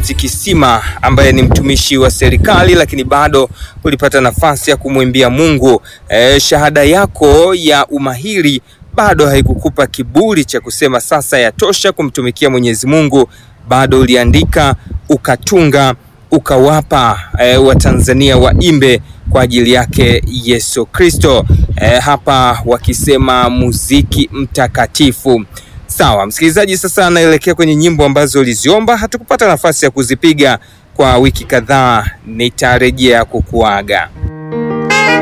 Ernest Kisima ambaye ni mtumishi wa serikali lakini bado ulipata nafasi ya kumwimbia Mungu. E, shahada yako ya umahiri bado haikukupa kiburi cha kusema sasa yatosha kumtumikia Mwenyezi Mungu. Bado uliandika ukatunga ukawapa e, Watanzania waimbe kwa ajili yake Yesu Kristo. E, hapa wakisema muziki mtakatifu. Sawa msikilizaji, sasa anaelekea kwenye nyimbo ambazo uliziomba, hatukupata nafasi ya kuzipiga kwa wiki kadhaa, nitarejea kukuaga.